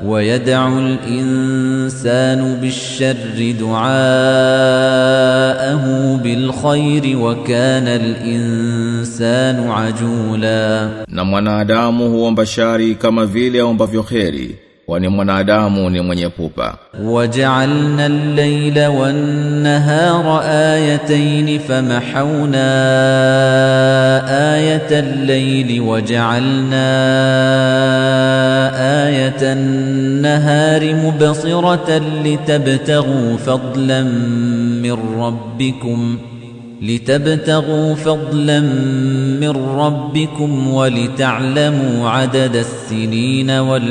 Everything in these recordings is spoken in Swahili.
ويدع الإنسان بالشر دعاءه بالخير وكان الإنسان عجولا Na mwanadamu huomba shari kama vile aombavyo kheri, kwani mwanadamu ni mwenye pupa. وجعلنا الليل والنهار آيتين فمحونا آية الليل وجعلنا آية النهار مبصرة لتبتغوا فضلا من ربكم لتبتغوا فضلا من ربكم ولتعلموا عدد السنين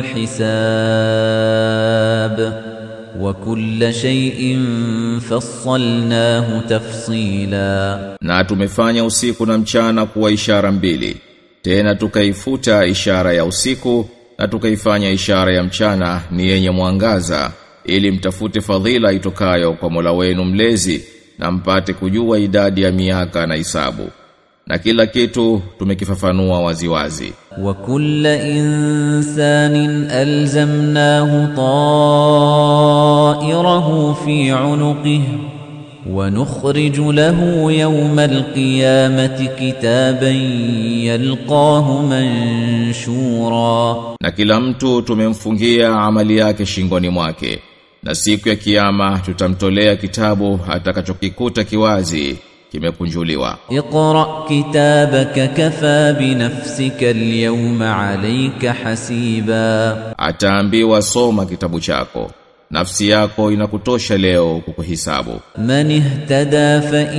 والحساب وكل شيء فصلناه تفصيلا Na tumefanya usiku na mchana kuwa ishara mbili. Tena tukaifuta ishara ya usiku na tukaifanya ishara ya mchana ni yenye mwangaza ili mtafute fadhila itokayo kwa Mola wenu mlezi na mpate kujua idadi ya miaka na hisabu. Na kila kitu tumekifafanua waziwazi. وكل إنسان ألزمناه طائره في عنقه ونخرج له يوم القيامة كتابا يلقاه منشورا Na kila mtu tumemfungia amali yake shingoni mwake. Na siku ya kiyama tutamtolea kitabu atakachokikuta kiwazi kimekunjuliwa. اقرأ كتابك كفى بنفسك اليوم عليك حسيبا Ataambiwa soma kitabu chako. Nafsi yako inakutosha leo kukuhisabu. من اهتدى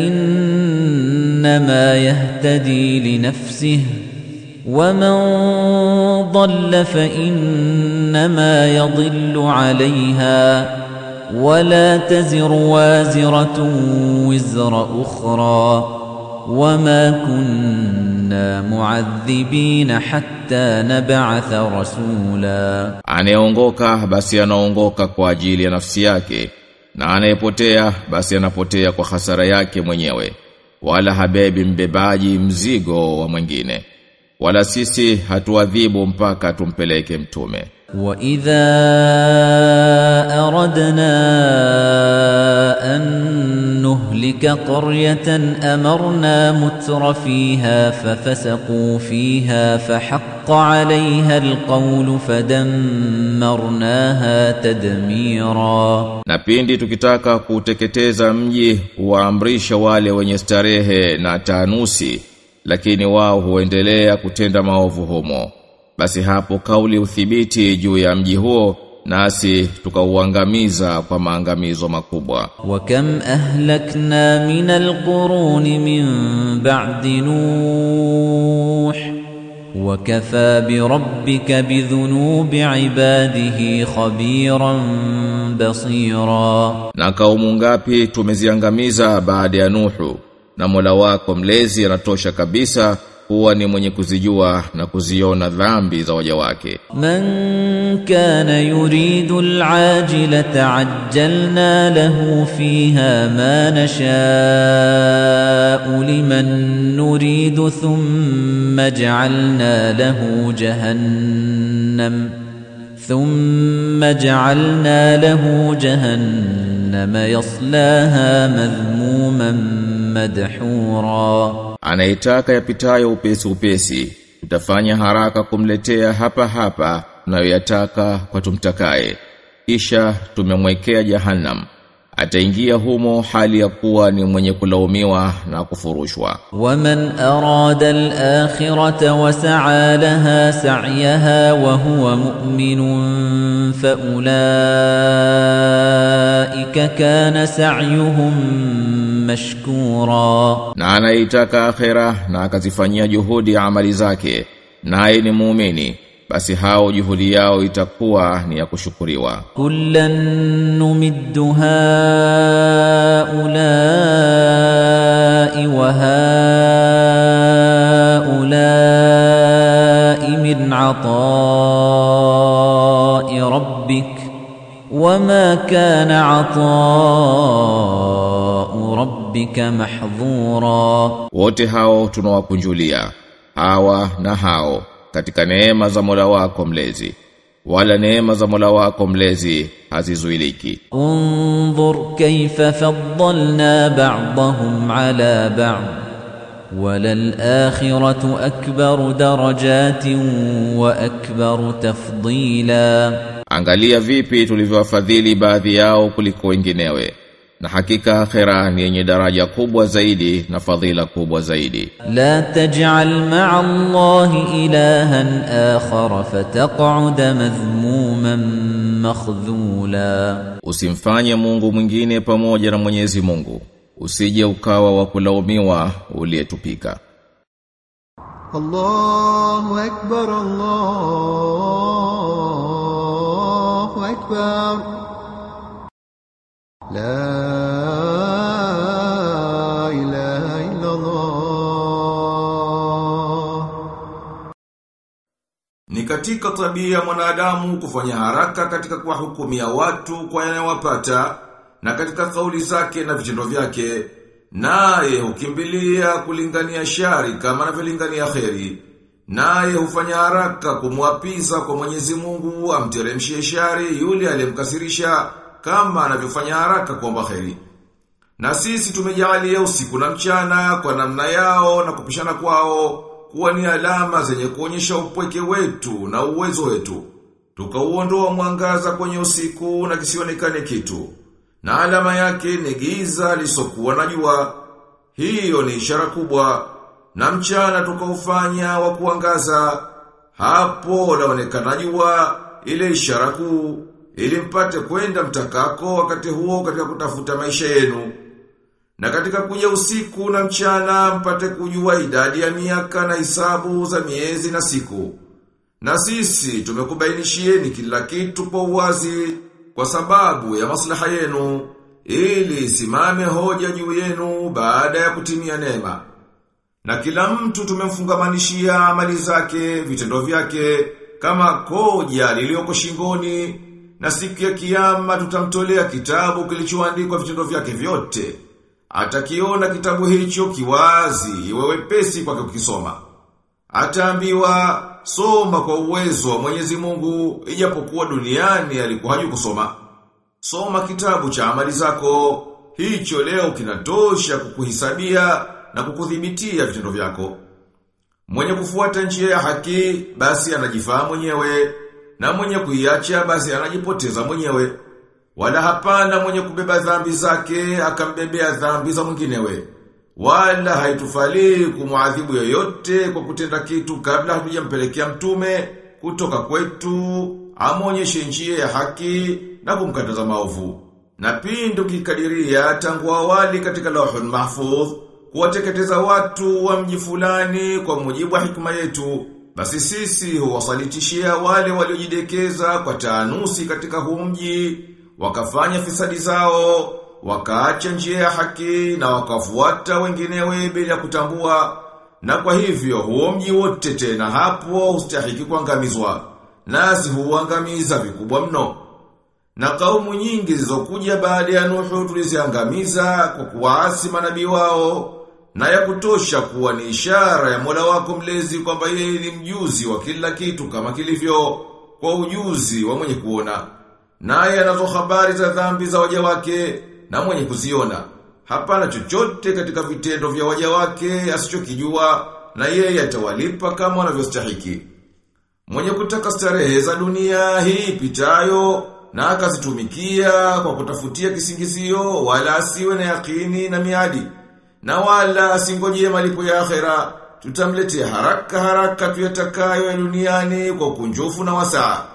فإنما يهتدي لنفسه ومن ضل فإنما يضل عليها ولا تزر وازرة وزر أخرى وما كنا معذبين حتى نبعث رسولا Anayeongoka basi anaongoka kwa ajili ya nafsi yake na anayepotea basi anapotea kwa hasara yake mwenyewe wala habebi mbebaji mzigo wa mwingine wala sisi hatuadhibu mpaka tumpeleke mtume وَإِذَا أَرَدْنَا أَن نُّهْلِكَ قَرْيَةً أَمَرْنَا مُتْرَ فِيهَا فَفَسَقُوا فِيهَا فَحَقَّ عَلَيْهَا الْقَوْلُ فَدَمَّرْنَاهَا تَدْمِيرًا na pindi tukitaka kuteketeza mji huwaamrisha wale wenye starehe na tanusi lakini wao huendelea kutenda maovu humo basi hapo kauli uthibiti juu ya mji huo nasi tukauangamiza kwa maangamizo makubwa وكم أهلكنا من القرون من بعد نوح وكفى بربك بذنوب عباده خبيرا بصيرا na kaumu ngapi tumeziangamiza baada ya Nuhu na Mola wako mlezi anatosha kabisa kuwa ni mwenye kuzijua na kuziona dhambi za waja wake من كان يريد العاجلة عجلنا له فيها ما نشاء لمن نريد ثم جعلنا له جهنم ثم جعلنا له جهنم يصلاها مذموما مدحورا anaitaka yapitayo upesi upesi tutafanya haraka kumletea hapa hapa tunayoyataka kwa tumtakaye kisha tumemwekea jahannam ataingia humo hali ya kuwa ni mwenye kulaumiwa na kufurushwa ومن أراد الآخرة وسعى لها سعيها وهو مؤمن فأولئك كان سعيهم مشكورا na anaitaka akhera na akazifanyia juhudi amali zake naye ni muumini basi hao juhudi yao itakuwa ni ya kushukuriwa كلا نمد هؤلاء وهؤلاء من عطاء ربك وما كان عطاء ربك محظورا wote hao tunawakunjulia hawa na hao katika neema za Mola wako mlezi wala neema za Mola wako mlezi hazizuiliki انظر كيف فضلنا بعضهم على بعض وللآخرة أكبر درجات وأكبر تفضيلا Angalia vipi tulivyowafadhili baadhi yao kuliko wenginewe na hakika akhera ni yenye daraja kubwa zaidi na fadhila kubwa zaidi لا تجعل مع الله إلها آخر فتقعد مذموما مخذولا Usimfanye Mungu mwingine pamoja na Mwenyezi Mungu usije ukawa wa kulaumiwa uliyetupika الله أكبر الله أكبر لا إله إلا الله Ni katika tabia ya mwanadamu kufanya haraka katika kuwahukumia watu kwa yanayowapata na katika kauli zake na vitendo vyake naye hukimbilia kulingania shari kama anavyolingania kheri naye hufanya haraka kumwapiza kwa Mwenyezi Mungu amteremshie shari yule aliyemkasirisha kama anavyofanya haraka kuomba kheri na sisi tumejalia usiku na mchana kwa namna yao na kupishana kwao kuwa ni alama zenye kuonyesha upweke wetu na uwezo wetu. Tukauondoa mwangaza kwenye usiku na kisionekane kitu. Na alama yake ni giza lisokuwa na jua. Hiyo ni ishara kubwa. Na mchana tukaufanya wa kuangaza. Hapo laonekana jua ile ishara kuu ili mpate kwenda mtakako wakati huo katika kutafuta maisha yenu. Na katika kuja usiku na mchana mpate kujua idadi ya miaka na hisabu za miezi na siku. Na sisi tumekubainishieni kila kitu kwa uwazi kwa sababu ya maslaha yenu ili simame hoja juu yenu baada ya kutimia neema. Na kila mtu tumemfungamanishia amali zake, vitendo vyake kama koja lilioko shingoni na siku ya kiyama tutamtolea kitabu kilichoandikwa vitendo vyake vyote. Atakiona kitabu hicho kiwazi, iwe wepesi kwake kukisoma. Ataambiwa soma kwa uwezo wa Mwenyezi Mungu ijapokuwa duniani alikuwa hajui kusoma. Soma kitabu cha amali zako, hicho leo kinatosha kukuhisabia na kukudhibitia vitendo vyako. Mwenye kufuata njia ya haki basi anajifaa mwenyewe na mwenye kuiacha basi anajipoteza mwenyewe. Wala hapana mwenye kubeba dhambi zake akambebea dhambi za mwinginewe. Wala haitufali kumuadhibu yoyote kwa kutenda kitu kabla hatujampelekea mtume kutoka kwetu amonyeshe njia ya haki na kumkataza maovu. Na pindu kikadiria tangu awali katika lauhul mahfudh kuwateketeza watu wa mji fulani kwa mujibu wa hikma yetu. Basi sisi huwasalitishia wale waliojidekeza kwa taanusi katika huu mji, wakafanya fisadi zao, wakaacha njia ya haki na wakafuata wenginewe bila kutambua. Na kwa hivyo huo mji wote tena hapo ustahiki kuangamizwa. Nasi huangamiza vikubwa mno. Na kaumu nyingi zilizokuja baada ya Nuhu tuliziangamiza kwa kuwaasi manabii wao na ya kutosha kuwa ni ishara ya Mola wako mlezi kwamba yeye ni mjuzi wa kila kitu kama kilivyo kwa ujuzi wa mwenye kuona. Naye anazo habari za dhambi za waja wake na mwenye kuziona. Hapana chochote katika vitendo vya waja wake asichokijua na yeye atawalipa kama wanavyostahiki. Mwenye kutaka starehe za dunia hii pitayo na akazitumikia kwa kutafutia kisingizio wala asiwe na yakini na miadi na wala asingojie malipo ya akhera tutamletea haraka haraka tuyatakayo ya duniani kwa kunjufu na wasaa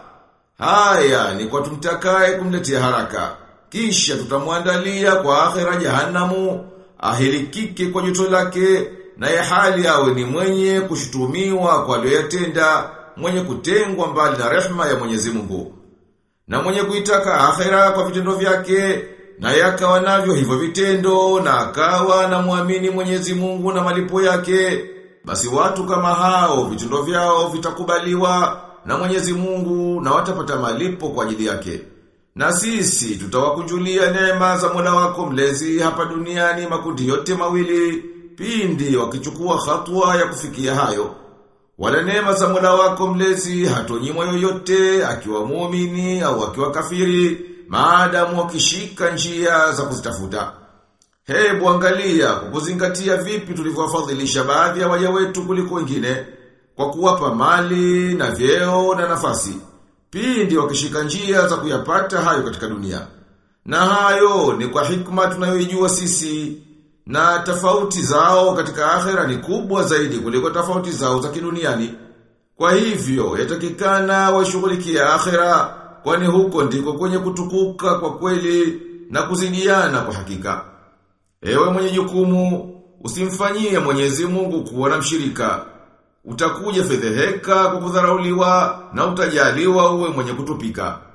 haya ni kwa tumtakaye kumletea haraka kisha tutamwandalia kwa akhera jahanamu ahilikike kwa joto lake na ya hali awe ni mwenye kushutumiwa kwa aliyoyatenda mwenye kutengwa mbali na rehma ya Mwenyezi Mungu na mwenye kuitaka akhera kwa vitendo vyake na yakawa navyo hivyo vitendo na akawa na muamini Mwenyezi Mungu na malipo yake basi watu kama hao vitendo vyao vitakubaliwa na Mwenyezi Mungu na watapata malipo kwa ajili yake na sisi tutawakunjulia neema za Mola wako mlezi hapa duniani makundi yote mawili pindi wakichukua hatua ya kufikia hayo Wala neema za Mola wako mlezi hatonyimwa yoyote akiwa muumini au akiwa kafiri maadamu wakishika njia za kuzitafuta. Hebu angalia kwa kuzingatia vipi tulivyowafadhilisha baadhi ya waja wetu kuliko wengine kwa kuwapa mali na vyeo na nafasi. Pindi wakishika njia za kuyapata hayo katika dunia. Na hayo ni kwa hikma tunayoijua sisi na tofauti zao katika akhera ni kubwa zaidi kuliko tofauti zao za kiduniani. Kwa hivyo yatakikana washughulikie akhera kwani huko ndiko kwenye kutukuka kwa kweli na kuzidiana kwa hakika. Ewe mwenye jukumu, usimfanyie Mwenyezi Mungu kuwa na mshirika. Utakuja fedheheka kwa kudharauliwa na utajaliwa uwe mwenye kutupika.